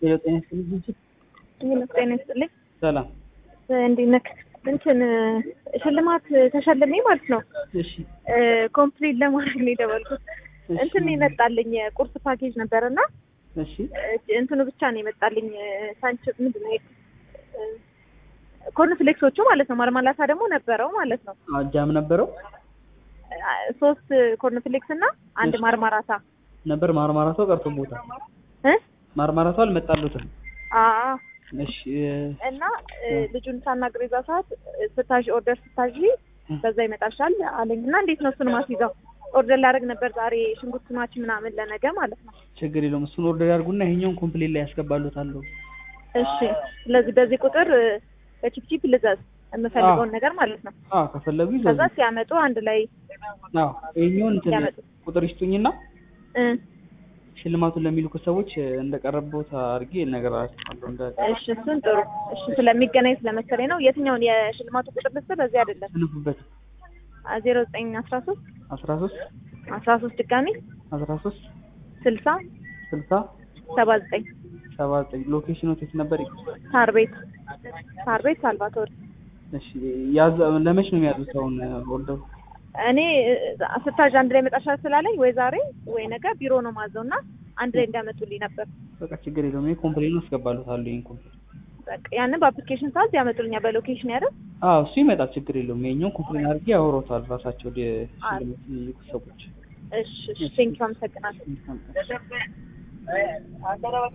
ሄሎ ጤና ይስጥልኝ ድርጅት ሄሎ ጤና ይስጥልኝ። ሰላም። እንዴት ነህ? እንትን ሽልማት ተሸልሜ ማለት ነው እሺ ኮምፕሊት ለማድረግ ነው የደወልኩት። እሺ። እንትን የመጣልኝ የቁርስ ፓኬጅ ነበር እና እሺ እንትኑ ብቻ ነው የመጣልኝ ሳንች ምንድን ነው ኮርንፍሌክሶቹ ማለት ነው። ማርማላታ ደግሞ ነበረው ማለት ነው። አጃም ነበረው ሶስት ኮርንፍሌክስ እና አንድ እሺ። ማርማራታ ነበር ማርማራታው ቀርቶቦታል። እ ማርማራታው አልመጣሉትም። አዎ እሺ እና እ፣ ልጁን ሳናግር የዛ ሰዓት እ፣ ስታዥ ኦርደር ስታዥ በዛ ይመጣልሻል አለኝ እና እንዴት ነው እሱን ማስይዘው ኦርደር ላደርግ ነበር ዛሬ ሽንኩርት ማች ምናምን ለነገ ማለት ነው። ችግር የለውም። እሱን ኦርደር ያድርጉና ይሄኛውን ኮምፕሌት ላይ ያስገባሉታል። እሺ ስለዚህ በዚህ ቁጥር እ፣ በቺፕቺፕ ልዘዝ የምፈልገውን ነገር ማለት ነው። አዎ ከፈለጉ ይዘዙ። ከዛ ሲያመጡ አንድ ላይ አዎ ይሄኛውን እንትን ያመጡ። ቁጥር ይስጡኝና እ፣ ሽልማቱን ለሚልኩ ሰዎች እንደቀረበውት አድርጌ እነግራቸዋለሁ። እንደ እሺ እሱን ጥሩ። እሺ ስለሚገናኝ ስለመሰለኝ ነው። የትኛውን የሽልማቱ ቁጥር ልስጥ? በዚህ አይደለም ስንፉበት ዜሮ ዘጠኝ አስራ ሶስት አስራ ሶስት አስራ ሶስት ድጋሚ አስራ ሶስት ስልሳ ስልሳ ሰባ ዘጠኝ ሰባ ዘጠኝ ሎኬሽኑ የት ነበር? ሳር ቤት ሳር ቤት ሳልቫቶር እሺ ያዝ ለመች ነው የሚያዙት አሁን ኦርደሩ? እኔ ስታዥ አንድ ላይ መጣሻል ስላለኝ ወይ ዛሬ ወይ ነገ ቢሮ ነው ማዘው እና አንድ ላይ እንዲያመጡልኝ ነበር። በቃ ችግር የለውም። ይሄ ኮምፕሌን አስገባሉታለሁ። ይሄን ኮምፕሌን በቃ ያንን በአፕሊኬሽን ሰዓት ያመጡልኛል በሎኬሽን ያደር አዎ እሱ ይመጣል። ችግር የለውም። ይሄኛውን ኮምፕሌን አድርጌ ያወሮታል ራሳቸው ወደ ሽልማት የሚልኩ ሰዎች። እሺ እሺ ቴንኪው አመሰግናለሁ። መልካም ቀን።